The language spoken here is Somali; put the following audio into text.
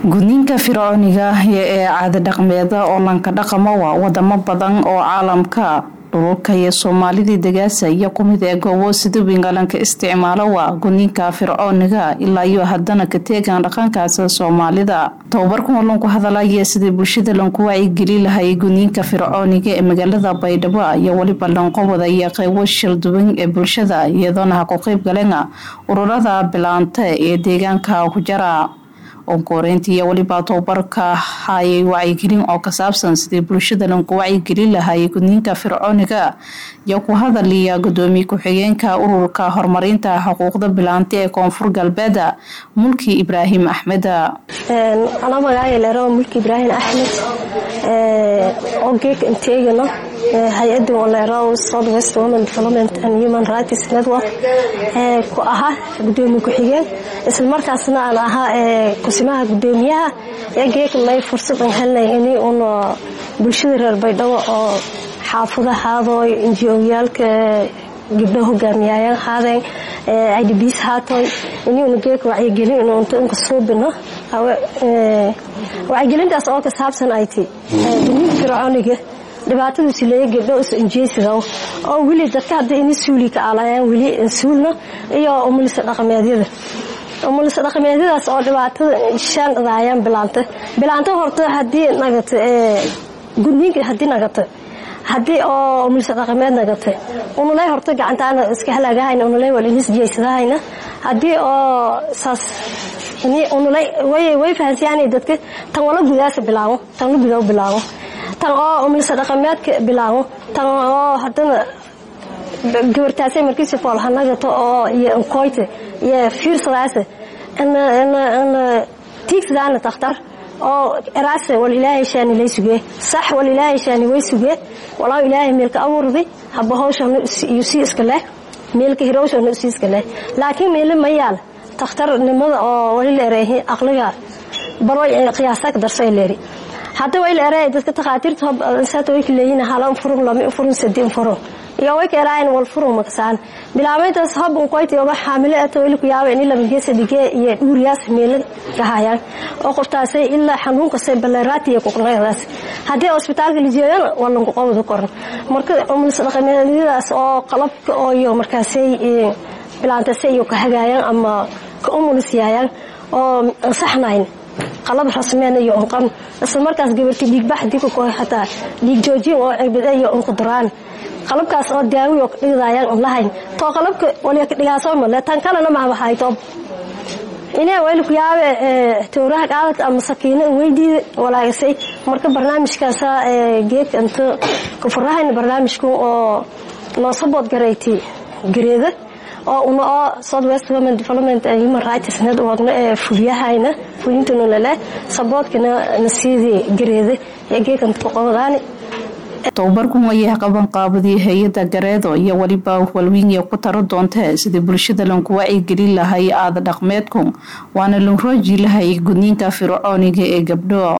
gudniinka fircooniga ee caada dhaqmeeda oo lanka dhaqamo waa wadamo badan oo caalamka dhululka iyo soomaalidii dagaasa iyo kumid ee goobo sida wingalanka isticmaalo waa gudniinka fircooniga ilaa iyo haddana ka teegan dhaqankaas soomaalida tababarkan oo lanku hadalaya sidii bulshada lanku wacyigeli lahay gudniinka fircooniga ee magaalada baydhabo iyo weliba lanqowada iyo qeybo shalduwan ee bulshada iyadoona ha ku qeyb galena ururada bilaanta ee deegaanka ku jara onkoreynta iyo weliba tababarka hayay wacyigelin oo ka saabsan sidii bulshada lanku wacyigelin lahay gudniinka fircooniga iyo ku hadaliya gudoomiye ku-xigeenka ururka horumarinta xuquuqda bilaanta ee koonfur galbeeda mulki ibraahim axmed anaa magacaaga leero mulki ibraahim axmed oo geeka inteegano hay-ada oo leero south west women development and human rights network ku ahaa gudoomiye ku-xigeen isla markaasna aan ahaa kusimaha gudoomiyaha ee geeka may fursad aan helnay in un bulshada reer baydhabo oo xaafadahaadooy injiyooyaalka gabdho hogaamiyaayaan haadeen idbs haatoy inuuna geeka wacyigelin inu unta unka suubino wacyigelintaas oo ka saabsan ay ti gudniinka fircooniga dhibaatadu sileeya gabdho is injeesidow oo weli dadka hadda ini suuli ka alayaan weli suulna iyo umulisa dhaqameedyada umulisa dhaqameedyadaas oo dhibaatada shaan dhadaayaan bilaanta bilaanta horta hadii nagata gudniinka hadii nagata hadii oo umulisa dhaqameed nagata unulay horta gacantaana iska halaagahayna unulay wal inis jeysadahayna hadii oo saas unulay way fahansiyaanay dadka tan wala gudaasa bilaabo tan la gudaa bilaabo tan oo umulisa dhaqameedka bilaabo tan oo haddana gabartaasay markiisa foolhanagato oo iyo nkoyta iyo fiirsadaasa tiigsadaana takhtar oo eraase wal ilaahay shaani lay sugee sax wal ilaahay shaani way sugee walaa ilaahay meelka abuurday haba hawshana iyo sii iska leh meelka hirowshana sii iska leh laakiin meele ma yaal takhtarnimada oo wali leereehi aqliga baroy qiyaasa ka darsay leeri hadda way leereey dadka takhaatiirta hob saata way leeyihiin hala furun lama furun sadin furun iyo way keeraayn wal furun makasaan bilaabayntaas hob un qoyti oba xaamile ato weli ku yaaba in laba geesa dige iyo dhuuriyaas meelo ka hayaan oo qoftaasay ilaa xanuunka say baleeraatiya ku qnaydaas haddii hospitaalka la jeedana waa lanku qowda koran marka umulis dhaqameedyadaas oo qalabka oo iyo markaasay bilaantasay iyo ka hagaayaan ama ka umulis yaayaan oo ansaxnayn qalab rasmeen iyo unqan isla markaas gabarti dhiigbax dika ku xataa dhiig joojin oo cirbada iyo unquduraan qalabkaas oo daawi oo dhigdaayaan un lahayn too qalabka waliya dhigaasoo male tan kalena ma hayto inee wayl ku yaabe towraha qaadad ama sakiino weydiida walaagasay marka barnaamijkaasa geedka inta kufurahayna barnaamijku oo noo sabood garayti gareeda oo una oo south west women development and human rights networkna ee fuliyahayna fulintana lale saboodkana nasiidii gareeda ee geedkanta ku qobadaani tababarkan ayaa qaban qaabadii hay-ada gareedo iyo weliba walwinya ku taro doonta sidii bulshada lanku wacyigelin lahay aada dhaqmeedku waana lan rooji lahay gudniinka fircooniga ee gabdho